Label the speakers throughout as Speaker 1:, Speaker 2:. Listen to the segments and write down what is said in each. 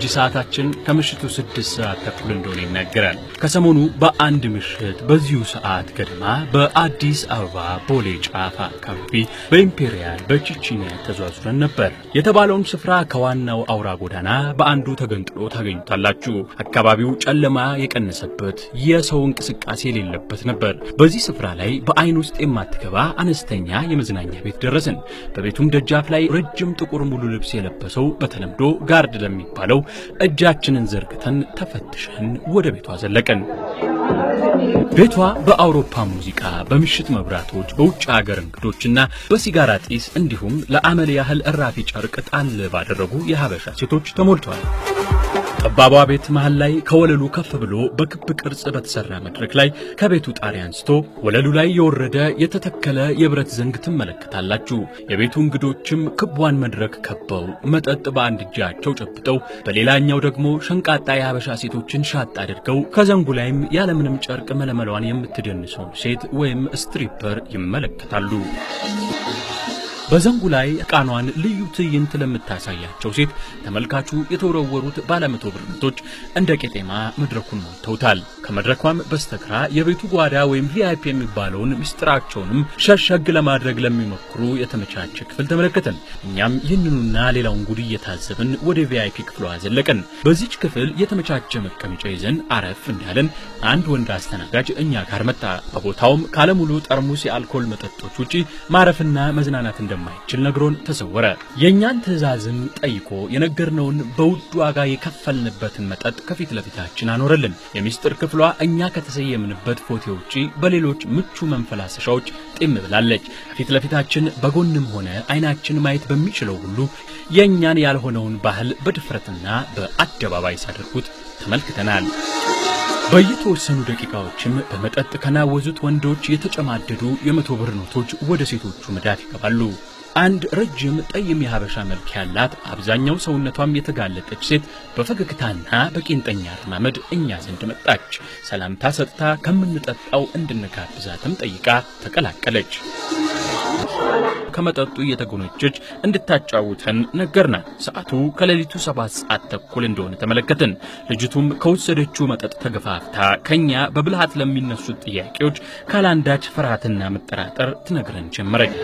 Speaker 1: ሰዓታችን ከምሽቱ ስድስት ሰዓት ተኩል እንደሆነ ይናገራል። ከሰሞኑ በአንድ ምሽት በዚሁ ሰዓት ገደማ በአዲስ አበባ ቦሌ ጫፍ አካባቢ በኢምፔሪያል በቺቺኒያ ተዟዙረን ነበር። የተባለውን ስፍራ ከዋናው አውራ ጎዳና በአንዱ ተገንጥሎ ታገኙታላችሁ። አካባቢው ጨለማ የቀነሰበት የሰው እንቅስቃሴ የሌለበት ነበር። በዚህ ስፍራ ላይ በአይን ውስጥ የማትገባ አነስተኛ የመዝናኛ ቤት ደረስን። በቤቱም ደጃፍ ላይ ረጅም ጥቁር ሙሉ ልብስ የለበሰው በተለምዶ ጋርድ ለሚባለው እጃችንን ዘርግተን ተፈትሸን ወደ ቤቷ ዘለቀን። ቤቷ በአውሮፓ ሙዚቃ፣ በምሽት መብራቶች፣ በውጭ ሀገር እንግዶችና በሲጋራ ጢስ እንዲሁም ለአመል ያህል እራፊ ጨርቅ ጣል ባደረጉ የሀበሻ ሴቶች ተሞልቷል። ጠባቧ ቤት መሃል ላይ ከወለሉ ከፍ ብሎ በክብ ቅርጽ በተሰራ መድረክ ላይ ከቤቱ ጣሪያ አንስቶ ወለሉ ላይ የወረደ የተተከለ የብረት ዘንግ ትመለከታላችሁ። የቤቱ እንግዶችም ክቧን መድረክ ከበው መጠጥ በአንድ እጃቸው ጨብጠው በሌላኛው ደግሞ ሸንቃጣ የሀበሻ ሴቶችን ሻጥ አድርገው ከዘንጉ ላይም ያለምንም ጨርቅ መለመሏን የምትደንሰውን ሴት ወይም ስትሪፐር ይመለከታሉ። በዘንጉ ላይ ዕቃኗን ልዩ ትዕይንት ለምታሳያቸው ሴት ተመልካቹ የተወረወሩት ባለመቶ ብር ኖቶች እንደ ቄጤማ መድረኩን ሞልተውታል። ከመድረኳም በስተግራ የቤቱ ጓዳ ወይም ቪአይፒ የሚባለውን ምስጢራቸውንም ሸሸግ ለማድረግ ለሚሞክሩ የተመቻቸ ክፍል ተመለከተን። እኛም ይህንኑና ሌላውን ጉድ እየታዘብን ወደ ቪአይፒ ክፍሏ ዘለቀን። በዚች ክፍል የተመቻቸ መቀመጫ ይዘን አረፍ እንዳለን አንድ ወንድ አስተናጋጅ እኛ ጋር መጣ። በቦታውም ካለሙሉ ጠርሙስ የአልኮል መጠጦች ውጪ ማረፍና መዝናናት እንደማይችል ነግሮን ተሰወረ። የእኛን ትዕዛዝም ጠይቆ የነገርነውን በውድ ዋጋ የከፈልንበትን መጠጥ ከፊት ለፊታችን አኖረልን። የሚስጥር ክፍሏ እኛ ከተሰየምንበት ፎቴ ውጪ በሌሎች ምቹ መንፈላሰሻዎች ጢም ብላለች። ከፊት ለፊታችን በጎንም ሆነ አይናችን ማየት በሚችለው ሁሉ የእኛን ያልሆነውን ባህል በድፍረትና በአደባባይ ሳደርጉት ተመልክተናል። በየተወሰኑ ደቂቃዎችም በመጠጥ ከናወዙት ወንዶች የተጨማደዱ የመቶ ብር ኖቶች ወደ ሴቶቹ መዳፍ ይገባሉ። አንድ ረጅም ጠይም የሀበሻ መልክ ያላት አብዛኛው ሰውነቷም የተጋለጠች ሴት በፈገግታና በቄንጠኛ አረማመድ እኛ ዘንድ መጣች። ሰላምታ ሰጥታ ከምንጠጣው እንድንጋብዛትም ጠይቃ ተቀላቀለች። ከመጠጡ እየተጎነጨች እንድታጫውተን ነገርናት። ሰዓቱ ከሌሊቱ ሰባት ሰዓት ተኩል እንደሆነ ተመለከትን። ልጅቱም ከወሰደችው መጠጥ ተገፋፍታ ከኛ በብልሃት ለሚነሱት ጥያቄዎች ካላንዳች ፍርሃትና መጠራጠር ትነግረን ጀመረች።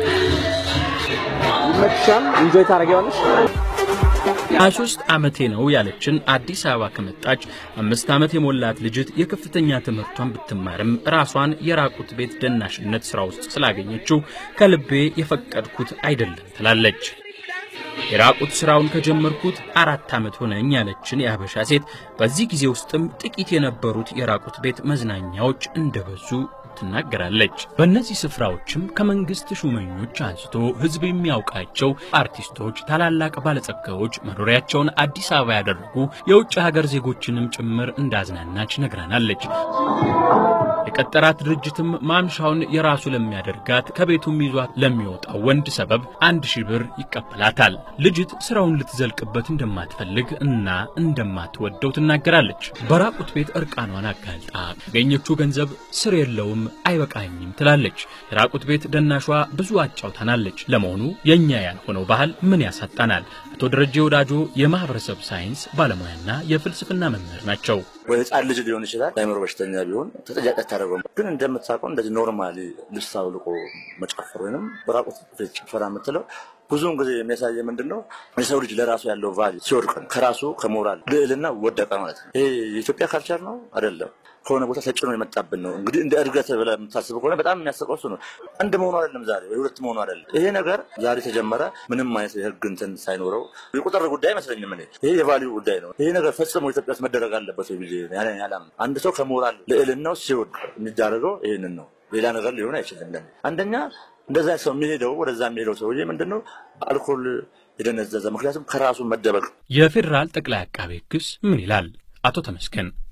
Speaker 2: ይመችሻል? ኢንጆይ ታደርጊዋለሽ?
Speaker 1: ሀያ ሦስት ዓመቴ ነው ያለችን አዲስ አበባ ከመጣች አምስት ዓመት የሞላት ልጅት የከፍተኛ ትምህርቷን ብትማርም ራሷን የራቁት ቤት ደናሽነት ሥራ ውስጥ ስላገኘችው ከልቤ የፈቀድኩት አይደለም ትላለች። የራቁት ሥራውን ከጀመርኩት አራት ዓመት ሆነኝ ያለችን የሀበሻ ሴት በዚህ ጊዜ ውስጥም ጥቂት የነበሩት የራቁት ቤት መዝናኛዎች እንደበዙ ትናገራለች። በእነዚህ ስፍራዎችም ከመንግስት ሹመኞች አንስቶ ሕዝብ የሚያውቃቸው አርቲስቶች፣ ታላላቅ ባለጸጋዎች መኖሪያቸውን አዲስ አበባ ያደረጉ የውጭ ሀገር ዜጎችንም ጭምር እንዳዝናናች ነግራናለች። የቀጠራት ድርጅትም ማምሻውን የራሱ ለሚያደርጋት ከቤቱም ይዟት ለሚወጣው ወንድ ሰበብ አንድ ሺህ ብር ይቀበላታል። ልጅት ስራውን ልትዘልቅበት እንደማትፈልግ እና እንደማትወደው ትናገራለች። በራቁት ቤት እርቃኗን አጋልጣ ያገኘችው ገንዘብ ስር የለውም አይበቃኝም ትላለች። የራቁት ቤት ደናሿ ብዙ አጫውታናለች። ለመሆኑ የእኛ ያልሆነው ባህል ምን ያሳጣናል? አቶ ደረጀ ወዳጆ የማህበረሰብ ሳይንስ ባለሙያና የፍልስፍና መምህር ናቸው።
Speaker 3: ወይ ህፃን ልጅ ሊሆን ይችላል። አይምሮ በሽተኛ ቢሆን ተጠያቂ አታደርገውም። ግን እንደምታውቀው እንደዚህ ኖርማሊ ልብስ አውልቆ መጨፈር ወይም በራቁት ፊት ጭፈራ የምትለው ብዙውን ጊዜ የሚያሳየ ምንድን ነው? የሰው ልጅ ለራሱ ያለው ቫሊ ሲወድቅ ከራሱ ከሞራል ልዕልና ወደቀ ማለት ነው። ይሄ የኢትዮጵያ ካልቸር ነው አይደለም ከሆነ ቦታ ተጭኖ የመጣብን ነው። እንግዲህ እንደ እድገት ብለህ የምታስብ ከሆነ በጣም የሚያስቀው እሱ ነው። አንድ መሆኑ አይደለም ዛሬ ወይ ሁለት መሆኑ አይደለም። ይሄ ነገር ዛሬ ተጀመረ፣ ምንም አይነት የህግ እንትን ሳይኖረው የቁጥር ጉዳይ አይመስለኝም። እኔ ይሄ የቫሊዩ ጉዳይ ነው። ይሄ ነገር ፈጽሞ ኢትዮጵያ ውስጥ መደረግ አለበት ወይ ብዬ ያላም አንድ ሰው ከሞራል ልዕልናው ሲወድቅ የሚዳረገው ይህንን ነው። ሌላ ነገር ሊሆን አይችልም። ለኔ አንደኛ እንደዛ ሰው የሚሄደው ወደዛ የሚሄደው ሰውዬ ምንድን ነው አልኮል የደነዘዘ ምክንያቱም ከራሱ መደበቅ
Speaker 1: የፌዴራል ጠቅላይ አቃቤ ሕግስ ምን ይላል? አቶ ተመስገን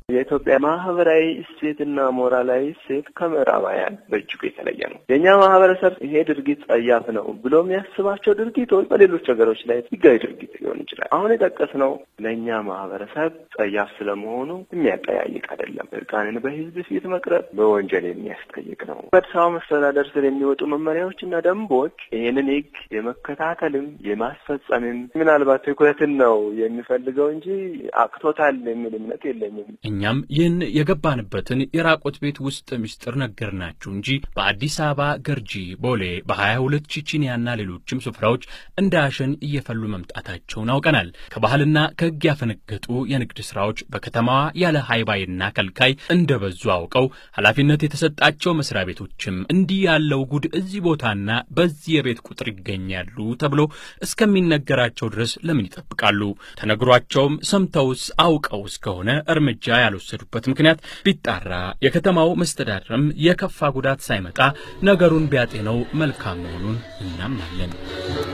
Speaker 2: የኢትዮጵያ ማህበራዊ እሴትና ሞራላዊ እሴት ከምዕራባውያን በእጅጉ የተለየ ነው። የእኛ ማህበረሰብ ይሄ ድርጊት ጸያፍ ነው ብሎ የሚያስባቸው ድርጊቶች በሌሎች ሀገሮች ላይ ህጋዊ ድርጊት ሊሆን ይችላል። አሁን የጠቀስነው ለእኛ ማህበረሰብ ጸያፍ ስለመሆኑ የሚያጠያይቅ አይደለም። እርቃንን በህዝብ ፊት መቅረብ በወንጀል የሚያስጠይቅ ነው። በአዲስ አበባ መስተዳደር ስር የሚወጡ መመሪያዎችና ደንቦች ይህንን ህግ የመከታተልም የማስፈጸምም ምናልባት ትኩረትን ነው የሚፈልገው እንጂ አቅቶታል የሚል እምነት የለኝም።
Speaker 1: እኛም ይህን የገባንበትን የራቆት ቤት ውስጥ ምስጢር ነገርናችሁ እንጂ በአዲስ አበባ ገርጂ፣ ቦሌ፣ በሀያ ሁለት ቺቺኒያና ሌሎችም ስፍራዎች እንደ አሸን እየፈሉ መምጣታቸውን አውቀናል። ከባህልና ከህግ ያፈነገጡ የንግድ ስራዎች በከተማዋ ያለ ሃይባይና ከልካይ እንደበዙ አውቀው ኃላፊነት የተሰጣቸው መስሪያ ቤቶችም እንዲህ ያለው ጉድ እዚህ ቦታና በዚህ የቤት ቁጥር ይገኛሉ ተብሎ እስከሚነገራቸው ድረስ ለምን ይጠብቃሉ? ተነግሯቸውም ሰምተውስ አውቀው እስከሆነ እርምጃ ያልወሰዱበት ምክንያት ቢጣራ የከተማው መስተዳድርም የከፋ ጉዳት ሳይመጣ ነገሩን ቢያጤነው መልካም መሆኑን እናምናለን።